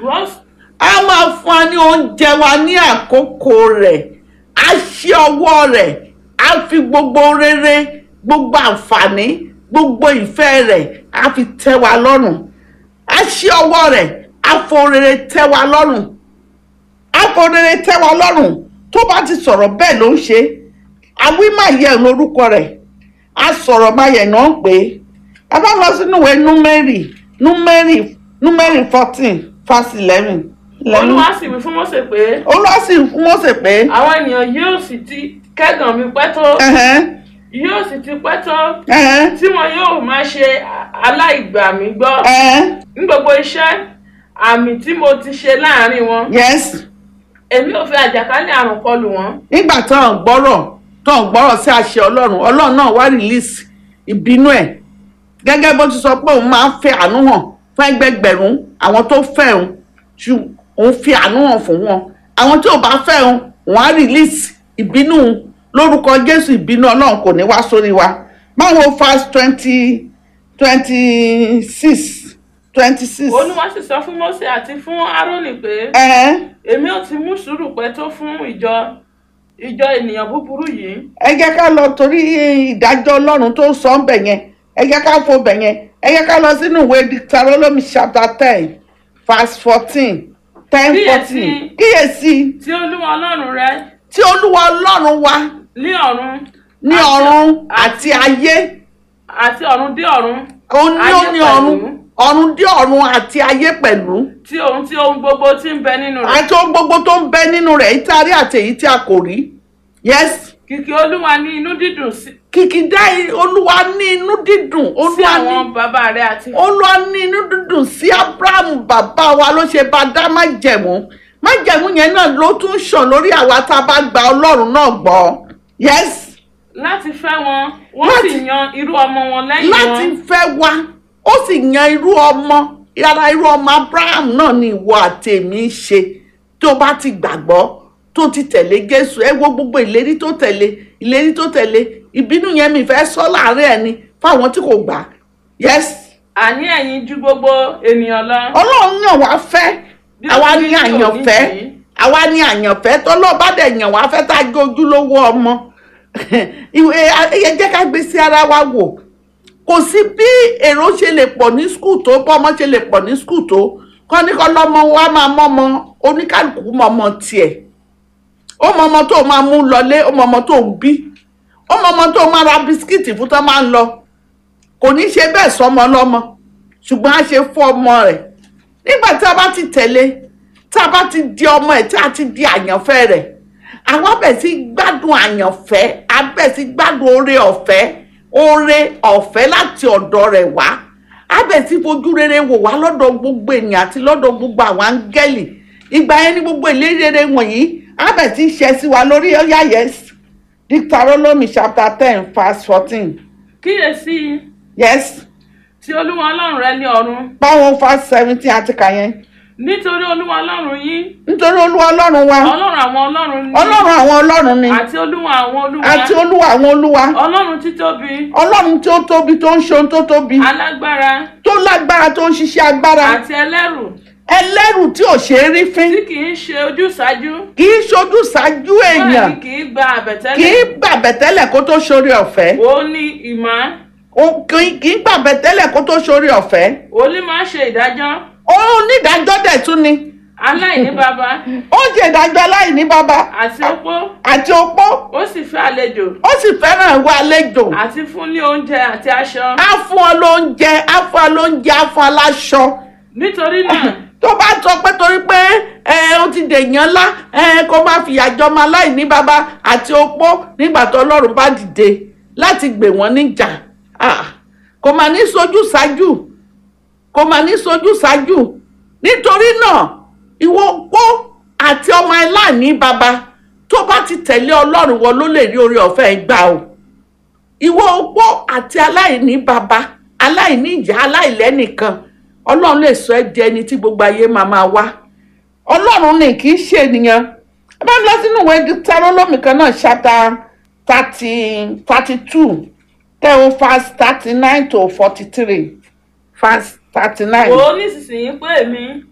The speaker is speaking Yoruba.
ìwọ a máa fún wa ní oúnjẹ wa ní àkókò rẹ̀ a ṣe ọwọ́ rẹ̀ a fi gbogbo rere gbogbo àǹfààní gbogbo ìfẹ́ rẹ̀ a fi tẹ́ wa lọ́rùn a ṣe ọwọ́ rẹ̀ a fo rere tẹ́ wa lọ́rùn a fo rere tẹ́ wa lọ́rùn tó bá ti sọ̀rọ̀ bẹ́ẹ̀ ló ń ṣe àwí máa yẹ lórúkọ rẹ̀ a sọ̀rọ̀ máa yẹ náà pé a bá lọ sínú ìwé númẹ́rì númẹ́rì númẹ́rì fourteen verse eleven olúwa sì wí fún Mósè pé olúwa sì fún Mósè pé àwọn ènìyàn yóò sì ti kẹ́gàn mi pẹ́ tó ẹ̀hẹ́n, yóò sì ti pẹ́ tó ẹ̀hẹ́n, tí wọn yóò máa ṣe aláìgbà mi gbọ́ ẹ̀hẹ́n, ní gbogbo iṣẹ́ àmì tí mo ti ṣe láàrin wọn yes èmi ò fi àjàkálẹ̀ àrùn kọlù wọn nígbà tó ń gbọ́rọ̀ tó ń gbọ́rọ̀ sí àṣẹ ọlọ́run ọlọ́run náà wá release ìbínú ẹ̀ gẹ́gẹ́ bó ti sọ pé òun máa ń fẹ́ àánú hàn fún ẹgbẹgbẹ̀rún àwọn tó fẹ́ òun ṣù òun fi àánú hàn fún wọn àwọn tí ò bá fẹ́ òun òun á release ìbínú òun lórúkọ jésù ìbínú ọlọ́run kò ní wá sórí wa báwo fast twenty twenty six twenty six olúwa sì sọ fún Mósè àti fún Árónì pé ẹ̀hẹ́n èmi ò ti mú sùúrù pẹ́ tó fún ìjọ ìjọ ènìyàn búburú yìí ẹ jẹ́ ká lọ torí ìdájọ́ ọlọ́run tó sọ ń bẹ̀ yẹn ẹ jẹ́ ká fo bẹ̀ yẹn ẹ jẹ́ ká lọ sínú ìwé Deuteronomy chapter ten verse fourteen ten Kíyèsí. fourteen kíyèsí tí olúwa ọlọ́run rẹ tí olúwa ọlọ́run wa ní ọ̀run ní àti- ọ̀run àti ayé àti ọ̀run dé ọ̀run ó ní ó Ayé ní pẹ̀lú. ọ̀run ọ̀run dé ọ̀run àti ayé pẹ̀lú tí ohun tí ohun gbogbo tí ń bẹ nínú rẹ̀ àti ohun gbogbo tó ń bẹ nínú rẹ̀ èyí tí a rí àti èyí tí a kò rí yes kìkì olúwa ní inú dídùn sí kìkìdá olúwa ní inú dídùn sí olúwa ní àwọn bàbá rẹ àti olúwa ní inú dídùn sí abrahamu bàbá wa ló ṣe bá dá májẹ̀mú májẹ̀mú yẹn náà ló tún ṣàn lórí àwa tá a bá gba ọlọ́run náà gbọ́ yes láti fẹ́ wọn wọ́n Láti- sì yan irú ọmọ wọn lẹ́yìn láti wọn fẹ́ wa ó sì yan irú ọmọ yàrá irú ọmọ abraham náà ni ìwọ àtẹ̀mí ṣe tó bá ti gbàgbọ́ tó ti tẹ̀lé jésù ẹ wo gbogbo ìlérí tó tẹ̀lé ìlérí tó tẹ̀lé ìbínú yẹn mi fẹ́ sọ láàárín ẹni fáwọn tí kò gbà yes àní ẹ̀yin ju gbogbo ènìyàn lọ ọlọ́run yàn wá fẹ́ Bí ó àwa ti ní rí ní àyànfẹ́ òní yìí. àwa ní àyànfẹ́ tọ́lọ́ bá dẹ̀ yàn wá fẹ́ tá a jẹ́ ojúlówó ọmọ ìwé ẹ jẹ́ ká gbé sí ara wa wò kò sí bí èrò ṣe lè pọ̀ ní skul tó bọ́mọ ṣe lè pọ̀ ní skul tó kọ́ ní kọ́ lọ́mọ wa máa mọ́mọ oníkálukú mọ́mọ tiẹ̀ ó mọ ọmọ tó máa mú lọlé ó mọ ọmọ tó ń bí ó mọ ọmọ tó máa ra bisikíìtì fún tó máa ń lọ kò ní ṣe bẹ́ẹ̀ sọmọ lọ́mọ ṣùgbọ́n a ṣe fún ọmọ rẹ̀ nígbà tí a bá ti tẹ̀lé tí a bá ti di ọmọ ẹ̀ tí a ti di àyànfẹ́ rẹ̀ àwa bẹ̀ sí gbádùn àyànfẹ́ a bẹ̀ sí gbádùn oore ọ̀fẹ́ oore ọ̀fẹ́ láti ọ̀dọ̀ rẹ̀ wá a bẹ̀ sí fojú rere wò wá lọ́dọ̀ gbogbo ènìyàn àti lọ́dọ̀ gbogbo àwọn áńgẹ́lì ìgbà yẹn ní gbogbo ìlérí rere wọ̀nyí a bẹ̀ sí ṣẹ sí wa lórí ọ̀yà yes Deuteronomy chapter ten verse fourteen kíyèsí yes tí olúwa ọlọ́run rẹ ní ọ̀run báwọn verse seventeen àti kà yẹn nítorí olúwa ọlọ́run yín nítorí olúwa ọlọ́run wa ọlọ́run àwọn ọlọ́run ní ọlọ́run àwọn ọlọ́run ni àti olúwa àwọn olúwa àti olúwa àwọn olúwa ọlọ́run títóbi ọlọ́run tí ó tóbi tó ń ṣe ohun tó tóbi alágbára tó lágbára tó ń ṣiṣẹ́ agbára àti ẹlẹ́rù ẹlẹ́rù tí ò ṣe é rí fín tí kì í ṣe ojúsàájú kì í ṣojú ṣáájú bẹ́ẹ̀ èèyàn ni kì í gba kì í àbẹ̀tẹ́lẹ̀ gbàbẹ̀tẹ́lẹ̀ kó tó ṣorí ọ̀fẹ́ ó ní ìmọ̀ Ó- kì í- kì í gbàbẹ̀tẹ́lẹ̀ kó tó ṣorí ọ̀fẹ́ ó ní máa ṣe ìdájọ́ ó onídàájọ́ dẹ̀ tún ni aláìní baba ó ń ṣe ìdájọ́ aláìní bàbá àti opó àti opó ó sì fẹ́ àlejò ó sì fẹ́ràn ìwà àlejò àti fún ní oúnjẹ àti aṣọ á fún ọ lóúnjẹ á fún ọ lóúnjẹ á fún ọ láṣọ nítorí náà tó bá sọ pé torí pé ẹ ó ti dèèyàn ńlá ẹ kó má fìyà jọmọ aláìní bàbá àti opó nígbà tó ọlọ́run bá dìde láti gbè wọ́n níjà Ah, kò mà ní sojú ṣáájú kò mà ní sojú ṣáájú nítorí náà ìwọ opó àti ọmọ aláìní bàbá tó bá ti tẹ̀lé ọlọ́run wọn ló lè rí orí ọ̀fẹ́ gbà o ìwọ opó àti aláìní bàbá aláìní ìyá aláìlẹ́nìkan ọlọ́run lè sọ ẹ́ di ẹni tí gbogbo ayé máa máa wá ọlọ́run ni kì í ṣe ènìyàn ẹ bá lọ sínú ìwé Deuteronomy kan náà chapter thirty thirty two tẹ́wọ́ verse thirty nine to forty three verse thirty nine. wò ó nísinsìnyí pé èmi